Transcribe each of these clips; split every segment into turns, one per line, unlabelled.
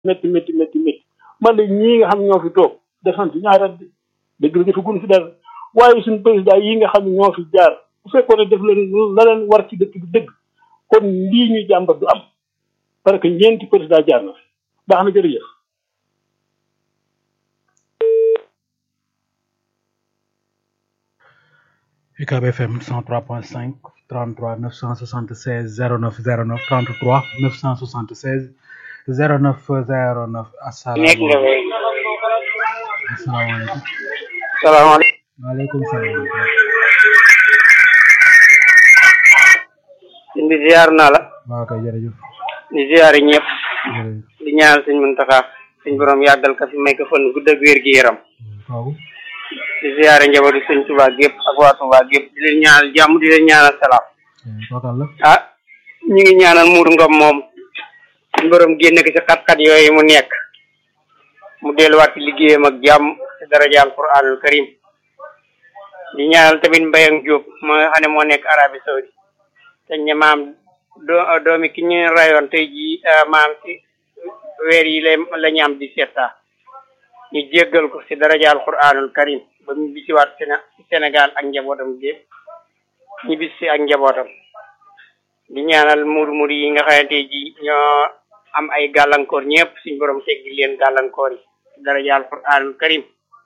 métti métti métti métti man de ñii nga xam ne ñoo fi toog defan fi ñaari at dëgg la defagun fi dara waaye suñu président yi nga xam ne ñoo fi jaar bu fekkoon ne def leen la leen war ci dëkk bi dëgg kon lii ñuy jàmbat du am parce que ñeenti président jaar na fi baax na jërëjëf.
UCAB FM 103.5 33 976 09 09 33 976 09 09 asalaamaaleykum asalaamaaleykum.
salaamaaleykum.
waaleykum salaam.
sëñ bi ziar naa la.
waaw kay jërëjëf.
di ziar ñëpp.
jërëjëf.
di ñaanal sëñ Muntaxa suñ borom yàggal ka fi may ko fan gudd ak wér gi yaram.
kooku.
di ziare njabootu sëñ Tuubaa gépp ak waa Tuubaa gépp di leen ñaanal jàmm di leen ñaanal salaam.
kooku la.
ah ñu ngi ñaanal Mourou Ngom moom suñ borom génne ko ci xat-xat yooyu mu nekk mu delluwaat ci liggéeyam ak jàmm ci daraja alquranul karim di ñaanal tamit Mbayang Diop moo nga xam ne moo nekk Arabie Saoudi te ñu maam doo doomi ki ñu rayoon tey jii maam ci weer yi la la ñu am di seeta ñu jéggal ko ci daraja alquranul karim ba ñu bisiwaat ci Sénégal ak njabootam gépp ñu bis si ak njabootam di ñaanal muur muur yi nga xamante ji ñoo am ay gàllankoor ñëpp suñ borom teggi leen gàllankoor yi ci daraja alquranul karim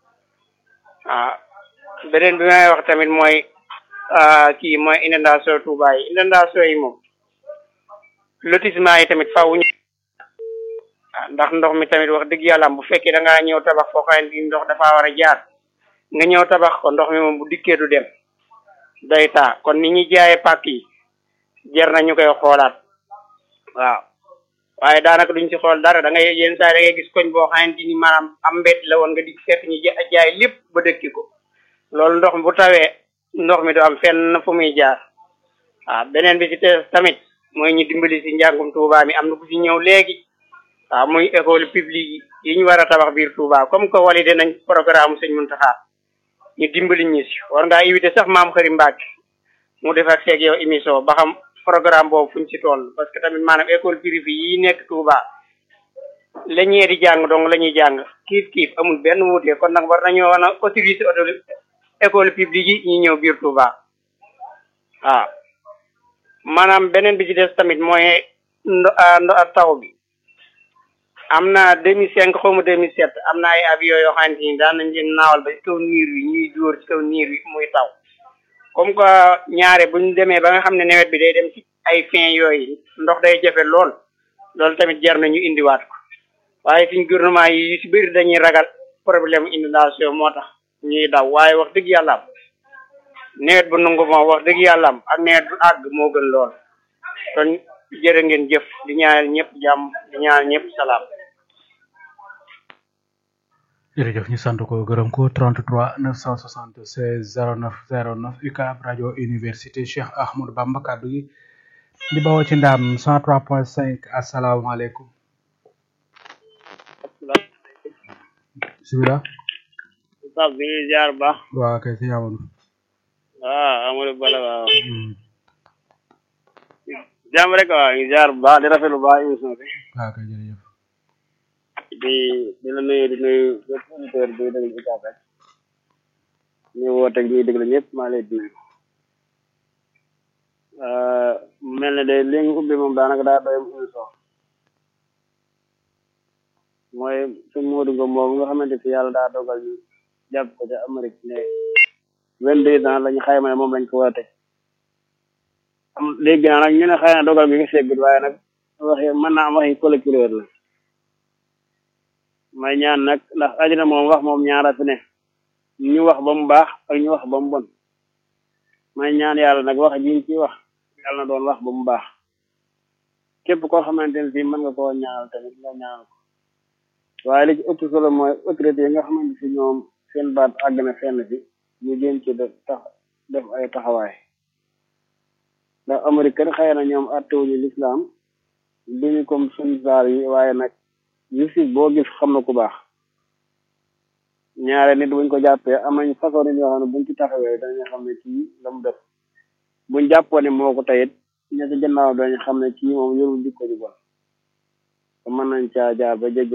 waaw beneen bi may wax tamit mooy kii mooy inondation Touba yi inondation yi moom lotissement yi tamit faaw ñu waaw ndax ndox mi tamit wax dëgg yàlla bu fekkee da ngaa ñëw tabax foo xam ne ndox dafa war a jaar nga ñëw tabax ko ndox mi moom bu dikkee du dem day taa kon ni ñuy jaayee pàkk yi jar na ñu koy xoolaat waaw waaye daanaka duñ ci xool dara da ngay yenn saa da ngay gis koñ boo xamante ni maanaam am mbett la woon nga di fekk ñu jaay lépp ba dëkki ko loolu ndox mi bu tawee ndox mi du am fenn fu muy jaar waaw beneen bi ci te tamit mooy ñu dimbali si njàngum Touba mi am na ku fi ñëw léegi waaw muy école publique yi ñu war a tabax biir Touba comme que validé nañ programme sëñ Muntaxa ñu dimbali ñu si war ngaa invité sax maam xëri Mbacke mu def ak seeg yow émission ba xam programme boobu fuñ ci toll parce que tamit maanaam école privée yi nekk Touba la ñee di jàng donc la ñuy jàng kiif kiif amul benn wuute kon nag war nañoo wan a autoriser auto école publique yi ñu ñëw biir Touba waaw maanaam beneen bi ci des tamit mooy ndo ndo taw bi am na 2005 xaw ma 2007 am na ay avion yoo xamante ni daan nañ leen naawal ba ci kaw niir wi ñuy dóor ci kaw niir wi muy taw comme que ñaare buñ demee ba nga xam ne nawet bi day dem ci ay fin yooyu ndox day jafe lool loolu tamit jar na ñu indiwaat ko waaye suñ gouvernement yi yu si bëri dañuy ragal problème inondation moo tax ñuy daw waaye wax dëgg yàlla am nawet bu nangu moom wax dëgg yàlla am ak nawet bu àgg moo gën lool kon jërë ngeen jëf di ñaanal ñëpp jàmm di ñaanal ñëpp salaam.
jërëjëf ñu sant ko gërëm ko 33 976 09 09 UCAB rajo université Cheikh Ahmadou Bamba kaddu gi di bawoo ci ndaam 103.5 asalaamaaleykum. bisimilah.
Pape bi ñuy jaar baax.
waaw kay si Amadou.
waaw Amadou Bala waaw. jàmm rek waaw ñu jaar bu baax di rafetlu baax émission bi.
waaw kay jërëjëf.
di di la nuyu di nuyu bépp auditeur bi déglu UCAB rek. ñu woote ak ñuy déglu ñëpp maa lay nuyu. mel ne de li nga ubbi moom daanaka daa doy émission. mooy suñ Modou Ngom moom nga xamante fi yàlla daa dogal ñu jàpp ko ca Amérique ne vingt-deux ans lañu xayma ne moom lañ ko war a tëj am léegi naa nag ñu ne xëy na dogal bi nga seggut waaye nag waxi mën naa am waxi collecteur la may ñaan nag ndax àddina moom wax moom ñaara fi ne ñu wax ba mu baax ak ñu wax ba mu bon may ñaan yàlla nag wax jiñ ci wax yàlla na doon wax ba mu baax képp koo xamante ne fii mën nga koo ñaanal tamit nga ñaanal ko waaye li ci ëpp solo mooy autorité yi nga xamante si ñoom seen baat àgg na fenn fi ñu gën ci def tax def ay taxawaay ndax Amérique kat xëy na ñoom attewuñu lislaam duñu comme suñ saar yi waaye nag justice boo gis xam na ku baax ñaare nit buñ ko jàppee am nañ façon nit yoo xam ne buñ ci taxawee dañu xam ne kii la mu def buñ jàppoo ne moo ko tayit ña ci gannaaw dañu xam ne kii moom yorul jikko ju bon
mën nañ caa jaar ba jéggi